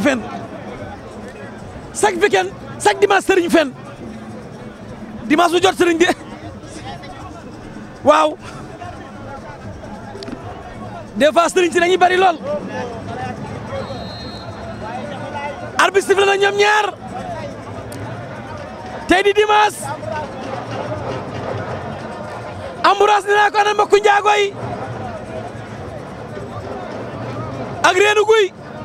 fen chaque weekend chaque dimanche sëriñ fen dimanche bu jot sëriñ de waaw des fois sëriñ si dañuy bari lool arbitre sifflé na ñoom ñaar tey di dimanche Ambroise nee naa ko ana mbokku njaago yi ak reenu guy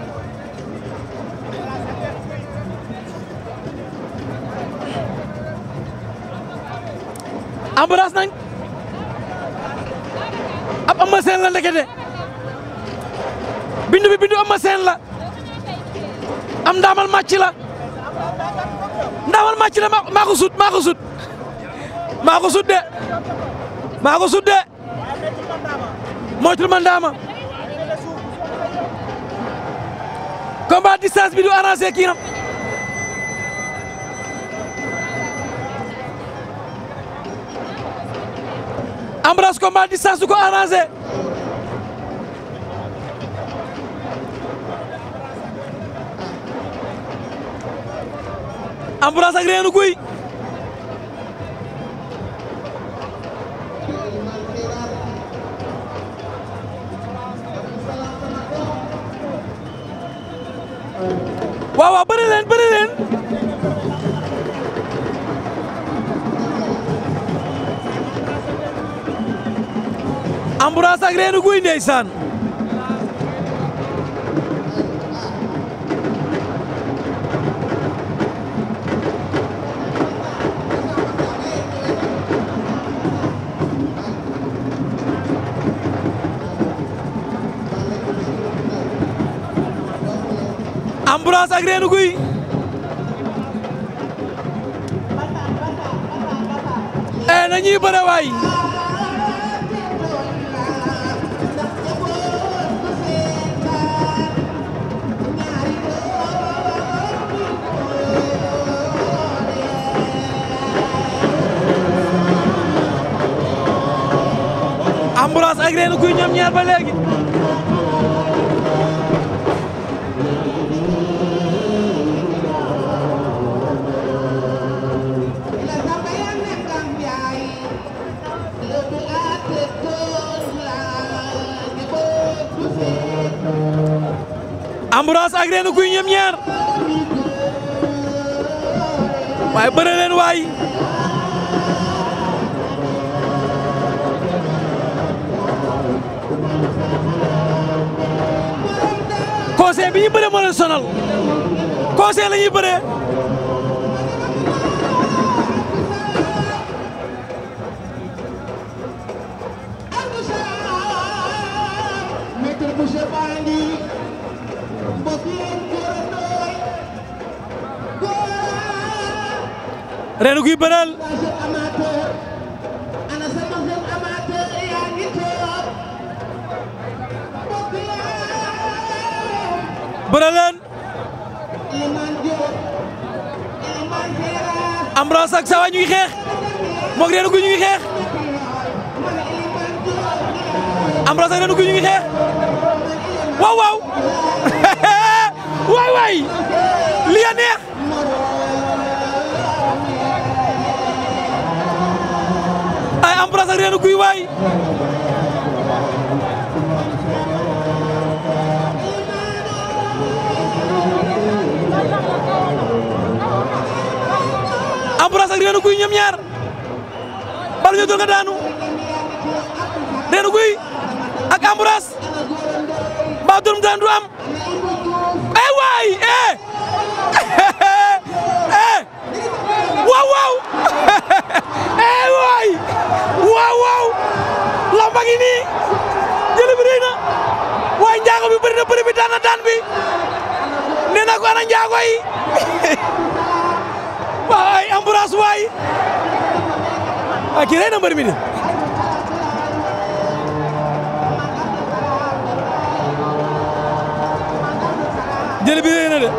Ambroise nag ab Eumeu Sène la ndekete bindu bi bindu Eumeu Sène la am ndaamal màcc la ndaamal màcc la maa ko sut maa ko sut maa ko sut de maa ko sut de moytul ma ndaama combat distance bi du arrangé kii nam Ambroise combat distance du ko arrangé Ambroise ak Reenu Guy waaw waaw bëri leen bëri leen Ambroise ak Reenu Guy ndeysaan Ambroise ak Reenu Guy e na ñuy bëre waay Ambroise ak Reenu Guy ñoom ñaar ba léegi Ambroise ak Reenu Guy ñoom ñaar waaye bëre leen waay conseil bi ñu bëre moo leen sonal conseil la ñuy bëree Reenu Guy bëreel bëre leen Ambroise ak Sawa ñu ngi xeex moog Reenu Guy ñu ngi xeex Ambroise ak Reenu Guy ñu ngi xeex waaw waaw waay waay li a neex ay Ambroise ak Reenu Guy waay Ambroise ak Reenu Guy ñoom ñaar bal ñu doon nga daanu Reenu Guy ak Ambroise mbaa doon daan du am ay waay eh eh waaw waaw eh waay waaw waaw lamba ngi nii jëli bi rëy na waaye njaago bi bëri na bëri bi daan na daan bi nee na ko ana njaago yi waay Ambroise waay a kii rëy na mbër mi de jëli bi rëy na de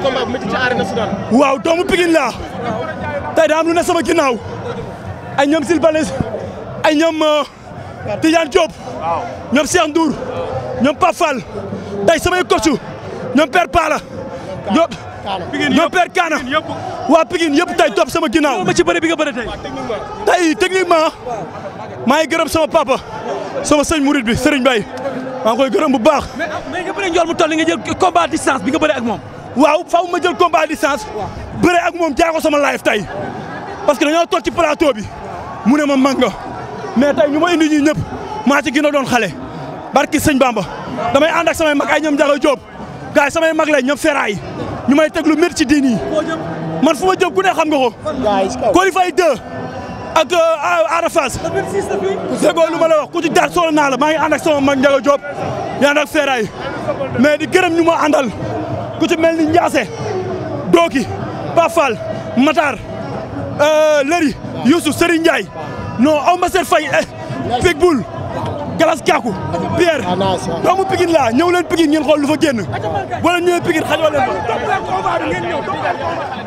combat bu métti ci arène nationale. waaw doomu Pikine laa tey daa am lu ne sama ginnaaw ay ñoom Sylvanes ay ñoom Tidiane Diop ñoom Cheikh Ndour ñoom Pape Fall tey samay coach ñoom Père Pala ñoom ñoom Père Kana waa Pikine yëpp tey topp sama ginnaaw ma ci bëre bi nga bëre tey. tey techniquement maa ngi gërëm sama papa sama sëñ Mouride bi Serigne Baye maa ngi koy gërëm bu baax mais mais nga bëre njool mu toll nga jël combat distance bi nga bëre ak moom. waaw faaw ma jël combat à distance bëre ak moom jaay ko sama live tey parce que dañoo toog ci plateau bi mu ne ma mag nga mais tey ñu ma indi ñii ñëpp maa ci gën a doon xale barki sëñ Bamba damay ànd ak samay mag ay ñoom Ndiaga Diop gars yi samay mag lañ ñoom Feeraay ñu may teg lu métti ci diin yi man fu ma jëm ku ne xam nga ko. Coly Faye 2 ak Ada Fass déggoo lu ma la wax ku ci daal solo naa la maa ngi ànd ak sama mag Ndiaga Diop yaa ànd ak Feeraay mais di gërëm ñu ma àndal ku ci mel ni Ndiasse Doki Pafal Matar Lëri Youssou Serigne Ndiaye non aw ma seen fay Pitbull Galas Kaku Pierre doomu Pikine laa ñëw leen Pikine ngeen xool lu fa génn wala ñëwee Pikine xajoo leen fa